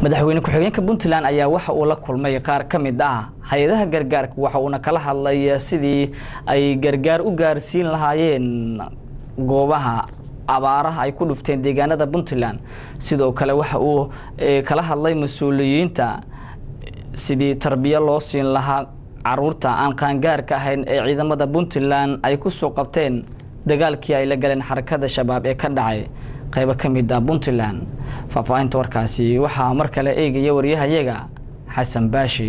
madaxweyne ku-xigeenka puntland ayaa waxa uu la kulmay qaar ka mid ah hay-adaha gargaarka waxa uuna kala hadlay sidii ay gargaar u gaarsiin lahaayeen goobaha abaaraha ay ku dhufteen deegaanada puntland sidoo kale waxa uu kala hadlay mas-uuliyiinta sidii tarbiyo loo siin lahaa caruurta aan qaangaarka ahayn ee ciidamada puntland ay kusoo qabteen dagaalkii ay la galeen xarakada shabaab ee ka dhacay qaybo ka mid ah puntland faahfaahinta warkaasi waxaa mar kale eegaya waryahayaga xasan baashi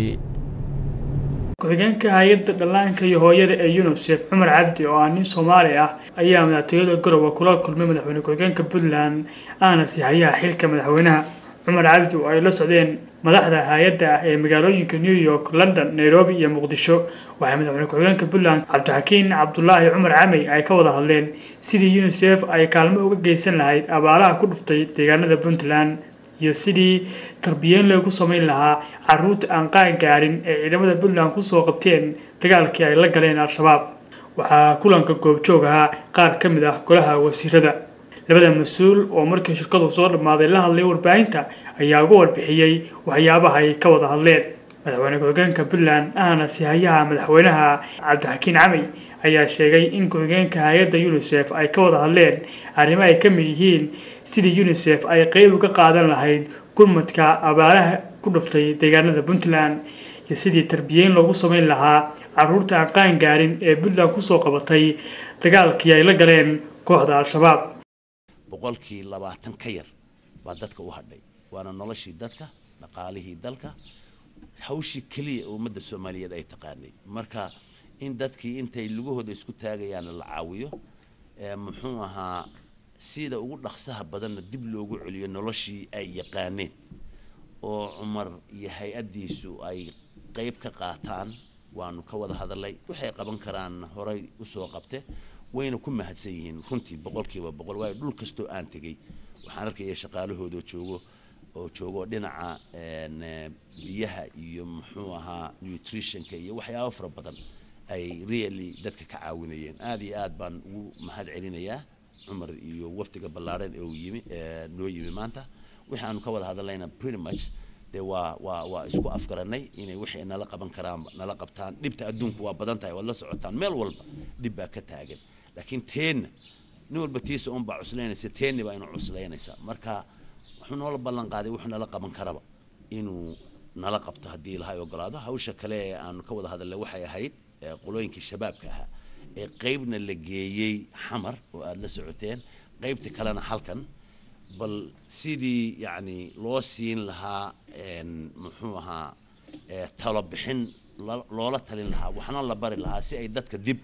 ku-xigeenka hay-adda dhallaanka iyo hooyada ee unisef cumar cabdi oo ah nin soomaali ah ayaa madaxtooyada garowe kula kulmay madaxweyne ku-xigeenka puntland ahna sihayaha xilka madaxweynaha cumar cabdi oo ay la socdeen madaxda hay-adda ah ee magaalooyinka new york london nairobi iyo muqdisho waxay madaxweyne ku-xigeenka puntland cabdixakiin cabdulaahi cumar camey ay ka wada hadleen sidii unisef ay kaalmo uga geysan lahayd abaaraha ku dhuftay deegaanada puntland iyo sidii tarbiyeen loogu samayn lahaa caruurta aan qaan gaarin ee ciidamada puntland kusoo qabteen dagaalkii ay la galeen al-shabaab waxaa kulanka goobjoog ahaa qaar ka mid ah golaha wasiirada labada mas-uul oo markii shirkadu soo dhammaaday la hadlay warbaahinta ayaa uga warbixiyey waxyaabaha ay ka wada hadleen madaxweyne ku-xigeenka puntland ahna sihayaha madaxweynaha cabdixakiin camey ayaa sheegay in ku-xigeenka hay-adda unisef ay ka wada hadleen arrimo ay ka mid yihiin sidii unisef ay qeyb uga qaadan lahayd gurmadka abaaraha ku dhuftay deegaanada puntland iyo sidii tarbiyeyn loogu samayn lahaa caruurta aan qaan gaarin ee puntland kusoo qabatay dagaalkii ay la galeen kooxda al-shabaab boqolkii labaatan ka yar baa dadka u hadhay waana noloshii dadka dhaqaalihii dalka hawshii keliya ee ummadda soomaaliyeed ay taqaanay marka in dadkii intay lugahooda isku taagayaana la caawiyo muxuu ahaa sida ugu dhaqsaha badanna dib loogu celiyo noloshii ay yaqaaneen oo cumar iyo hay-addiisu ay qeyb ka qaataan waanu ka wada hadalay waxay qaban karaan horay usoo qabte wayna ku mahadsan yihiin runtii boqolkiiba boqol waayo dhul kastoo aan tegey waxaan arkaya shaqaalahooda joogo oo joogo dhinaca biyaha iyo muxuu ahaa nutritionka iyo waxyaabo fara badan ay really dadka ka caawinayeen aada iyo aad baan ugu mahad celinayaa cumar iyo wafdiga ballaaran ee uu yimi noo yimi maanta wixii aanu ka wada hadalnayna pretty much dee waa waa waa isku afgaranay inay wixii nala qaban karaan nala qabtaan dhibta adduunku waa badan tahay waad la socotaan meel walba dhib baa ka taagan laakiin teenna nin walba tiisa un baa cuslaynaysa teenni baa inu cuslaynaysa marka wuxuu noola ballan qaaday wuxuu nala qaban karaba inuu nala qabto haddii ilahay ogolaado hawsha kale ee aanu ka wada hadalnay waxay ahayd qolooyinkii shabaabka ahaa ee qeybna la geeyey xamar oo aada la socoteen qeybta kalena halkan bal sidii yacni loo siin lahaa muxuu ahaa talo bixin loola talin lahaa waxna la bari lahaa si ay dadka dib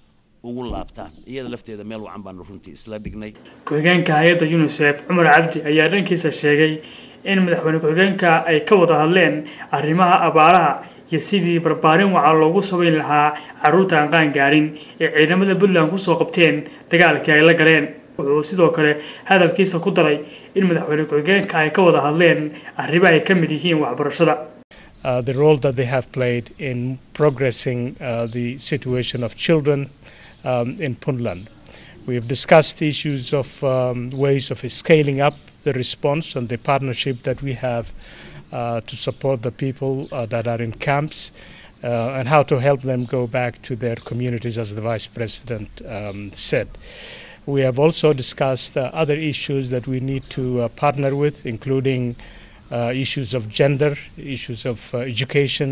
ugu laabtaan iyada lafteeda meel wacan baanu runtii isla dhignay ku-xigeenka hay-adda unisef cumar cabdi ayaa dhankiisa sheegay in madaxweyne ku-xigeenka ay ka wada hadleen arrimaha abaaraha iyo sidii barbaarin waca loogu samayn lahaa caruurta aan qaan gaarin ee ciidamada puntland kusoo qabteen dagaalkii ay la galeen wuxuu sidoo kale hadalkiisa ku daray in madaxweyne ku-xigeenka ay ka wada hadleen arrimo ay ka mid yihiin waxbarashada Uh, the role that they have played in progressing uh, the situation of children um, in Puntland. We have discussed issues of um, ways of scaling up the response and the partnership that we have uh, to support the people that are in camps and how to help them go back to their communities, as the Vice President um, said. We have also discussed other issues that we need to partner with, including uh, issues of gender, issues of uh, education,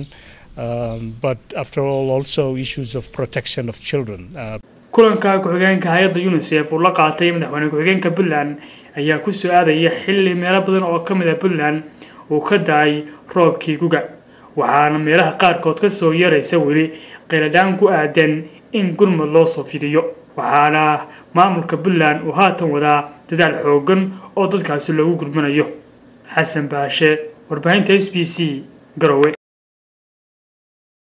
um, but after all, also issues of protection of children. Uh, kulanka ku-xigeenka hay-adda unisef uu la qaatay madaxweyne ku-xigeenka puntland ayaa ku soo aadaya xilli meelo badan oo ka mid a puntland uu ka da-ay roobkii guga waxaana meelaha qaarkood ka soo yaraysa weli qeyladhaan ku aadan in gurmud loo soo fidiyo waxaana maamulka puntland uu haatan wadaa dadaal xoogan oo dadkaasi loogu gurmanayo xasan baashe warbaahinta s b c garowe